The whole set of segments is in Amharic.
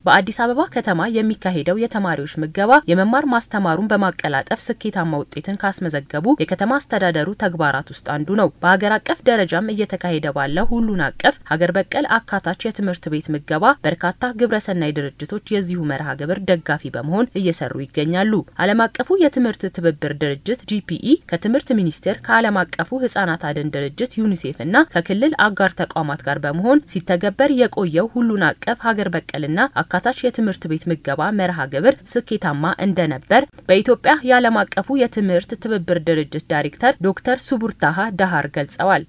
በአዲስ አበባ ከተማ የሚካሄደው የተማሪዎች ምገባ የመማር ማስተማሩን በማቀላጠፍ ስኬታማ ውጤትን ካስመዘገቡ የከተማ አስተዳደሩ ተግባራት ውስጥ አንዱ ነው። በሀገር አቀፍ ደረጃም እየተካሄደ ባለው ሁሉን አቀፍ ሀገር በቀል አካታች የትምህርት ቤት ምገባ በርካታ ግብረሰናይ ድርጅቶች የዚሁ መርሃ ግብር ደጋፊ በመሆን እየሰሩ ይገኛሉ። ዓለም አቀፉ የትምህርት ትብብር ድርጅት ጂፒኢ ከትምህርት ሚኒስቴር ከዓለም አቀፉ ህጻናት አድን ድርጅት ዩኒሴፍ እና ከክልል አጋር ተቋማት ጋር በመሆን ሲተገበር የቆየው ሁሉን አቀፍ ሀገር በቀልና አካታች የትምህርት ቤት ምገባ መርሃ ግብር ስኬታማ እንደነበር በኢትዮጵያ የዓለም አቀፉ የትምህርት ትብብር ድርጅት ዳይሬክተር ዶክተር ሱቡርታሃ ዳሃር ገልጸዋል።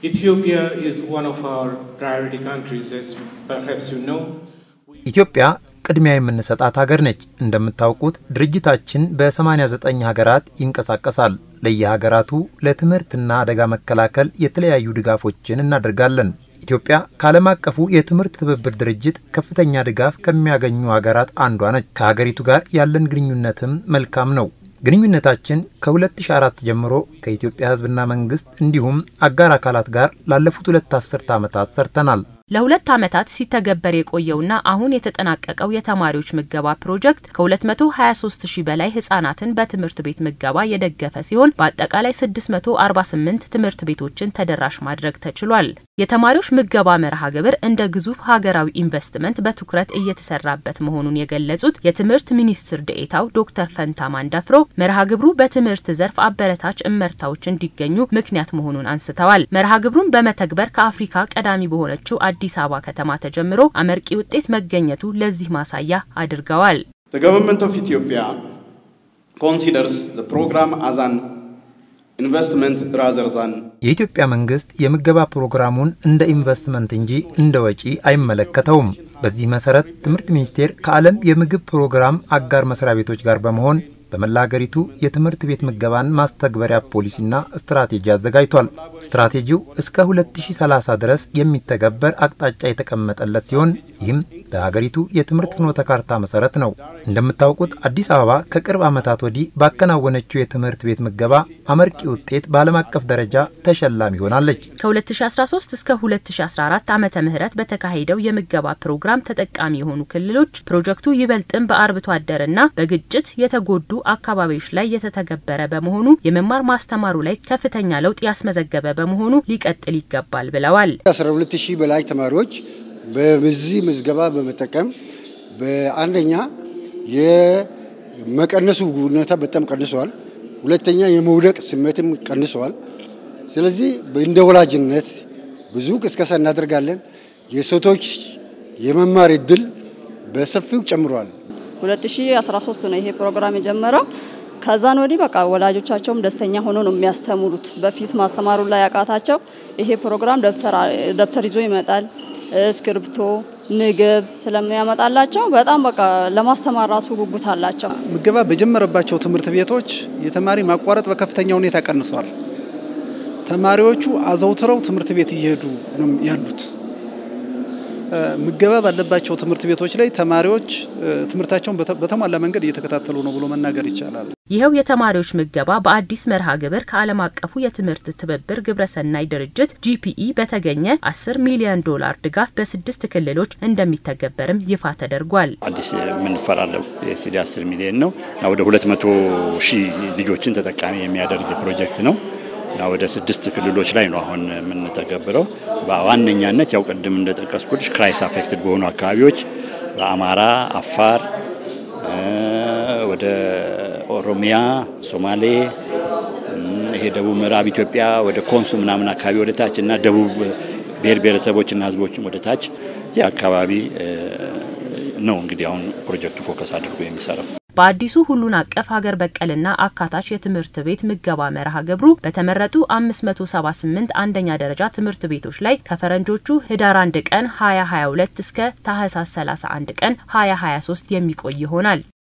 ኢትዮጵያ ቅድሚያ የምንሰጣት ሀገር ነች። እንደምታውቁት ድርጅታችን በ89 ሀገራት ይንቀሳቀሳል። ለየሀገራቱ ለትምህርትና አደጋ መከላከል የተለያዩ ድጋፎችን እናደርጋለን። ኢትዮጵያ ከዓለም አቀፉ የትምህርት ትብብር ድርጅት ከፍተኛ ድጋፍ ከሚያገኙ ሀገራት አንዷ ነች። ከሀገሪቱ ጋር ያለን ግንኙነትም መልካም ነው። ግንኙነታችን ከ2004 ጀምሮ ከኢትዮጵያ ሕዝብና መንግስት እንዲሁም አጋር አካላት ጋር ላለፉት ሁለት አስርተ ዓመታት ሰርተናል። ለሁለት ዓመታት ሲተገበር የቆየውና አሁን የተጠናቀቀው የተማሪዎች ምገባ ፕሮጀክት ከ223 ሺህ በላይ ህጻናትን በትምህርት ቤት ምገባ የደገፈ ሲሆን በአጠቃላይ 648 ትምህርት ቤቶችን ተደራሽ ማድረግ ተችሏል። የተማሪዎች ምገባ መርሃ ግብር እንደ ግዙፍ ሀገራዊ ኢንቨስትመንት በትኩረት እየተሰራበት መሆኑን የገለጹት የትምህርት ሚኒስትር ደኤታው ዶክተር ፈንታ ማንዳፍሮ መርሃ ግብሩ በትምህርት ዘርፍ አበረታች እመርታዎች እንዲገኙ ምክንያት መሆኑን አንስተዋል። መርሃ ግብሩን በመተግበር ከአፍሪካ ቀዳሚ በሆነችው አዲስ አበባ ከተማ ተጀምሮ አመርቂ ውጤት መገኘቱ ለዚህ ማሳያ አድርገዋል። ገቨርንመንት ኦፍ ኢትዮጵያ ኮንሲደርስ ዘ ፕሮግራም አዛን ኢንቨስትመንት ራዘር ዛን የኢትዮጵያ መንግስት የምገባ ፕሮግራሙን እንደ ኢንቨስትመንት እንጂ እንደ ወጪ አይመለከተውም። በዚህ መሰረት ትምህርት ሚኒስቴር ከዓለም የምግብ ፕሮግራም አጋር መስሪያ ቤቶች ጋር በመሆን በመላ ሀገሪቱ የትምህርት ቤት ምገባን ማስተግበሪያ ፖሊሲና ስትራቴጂ አዘጋጅቷል። ስትራቴጂው እስከ 2030 ድረስ የሚተገበር አቅጣጫ የተቀመጠለት ሲሆን ይህም በሀገሪቱ የትምህርት ፍኖተ ካርታ መሰረት ነው። እንደምታውቁት አዲስ አበባ ከቅርብ ዓመታት ወዲህ ባከናወነችው የትምህርት ቤት ምገባ አመርቂ ውጤት በዓለም አቀፍ ደረጃ ተሸላሚ ሆናለች። ከ2013 እስከ 2014 ዓመተ ምህረት በተካሄደው የምገባ ፕሮግራም ተጠቃሚ የሆኑ ክልሎች ፕሮጀክቱ ይበልጥም በአርብቶ አደርና በግጭት የተጎዱ አካባቢዎች ላይ የተተገበረ በመሆኑ የመማር ማስተማሩ ላይ ከፍተኛ ለውጥ ያስመዘገበ በመሆኑ ሊቀጥል ይገባል ብለዋል። 12 ሺህ በላይ ተማሪዎች በዚህ ምዝገባ በመጠቀም በአንደኛ የመቀነሱ ሁኔታ በጣም ቀንሷል። ሁለተኛ የመውደቅ ስሜትም ቀንሷል። ስለዚህ እንደ ወላጅነት ብዙ ቅስቀሳ እናደርጋለን። የሴቶች የመማር እድል በሰፊው ጨምሯል። 2013 ነው ይሄ ፕሮግራም የጀመረው። ከዛን ወዲህ በቃ ወላጆቻቸውም ደስተኛ ሆኖ ነው የሚያስተምሩት። በፊት ማስተማሩ ላይ ያቃታቸው ይሄ ፕሮግራም ደብተር ይዞ ይመጣል፣ እስክሪብቶ፣ ምግብ ስለሚያመጣላቸው በጣም በቃ ለማስተማር ራሱ ጉጉት አላቸው። ምገባ በጀመረባቸው ትምህርት ቤቶች የተማሪ ማቋረጥ በከፍተኛ ሁኔታ ቀንሷል። ተማሪዎቹ አዘውትረው ትምህርት ቤት እየሄዱ ነው ያሉት። ምገባ ባለባቸው ትምህርት ቤቶች ላይ ተማሪዎች ትምህርታቸውን በተሟላ መንገድ እየተከታተሉ ነው ብሎ መናገር ይቻላል። ይኸው የተማሪዎች ምገባ በአዲስ መርሃ ግብር ከዓለም አቀፉ የትምህርት ትብብር ግብረሰናይ ድርጅት ጂፒኢ በተገኘ 10 ሚሊዮን ዶላር ድጋፍ በስድስት ክልሎች እንደሚተገበርም ይፋ ተደርጓል። አዲስ የምንፈራለው የስዲ 10 ሚሊዮን ነው እና ወደ 200 ሺህ ልጆችን ተጠቃሚ የሚያደርግ ፕሮጀክት ነው እና ወደ ስድስት ክልሎች ላይ ነው አሁን የምንተገብረው። በዋነኛነት ያው ቅድም እንደጠቀስኩት ክራይስ አፌክትድ በሆኑ አካባቢዎች በአማራ፣ አፋር፣ ወደ ኦሮሚያ፣ ሶማሌ፣ ይሄ ደቡብ ምዕራብ ኢትዮጵያ ወደ ኮንሶ ምናምን አካባቢ ወደ ታች እና ደቡብ ብሔር ብሔረሰቦችና ሕዝቦችም ወደ ታች እዚህ አካባቢ ነው እንግዲህ አሁን ፕሮጀክቱ ፎከስ አድርጎ የሚሰራው። በአዲሱ ሁሉን አቀፍ ሀገር በቀልና አካታች የትምህርት ቤት ምገባ መርሃ ግብሩ በተመረጡ 578 አንደኛ ደረጃ ትምህርት ቤቶች ላይ ከፈረንጆቹ ህዳር 1 ቀን 2022 እስከ ታህሳስ 31 ቀን 2023 የሚቆይ ይሆናል።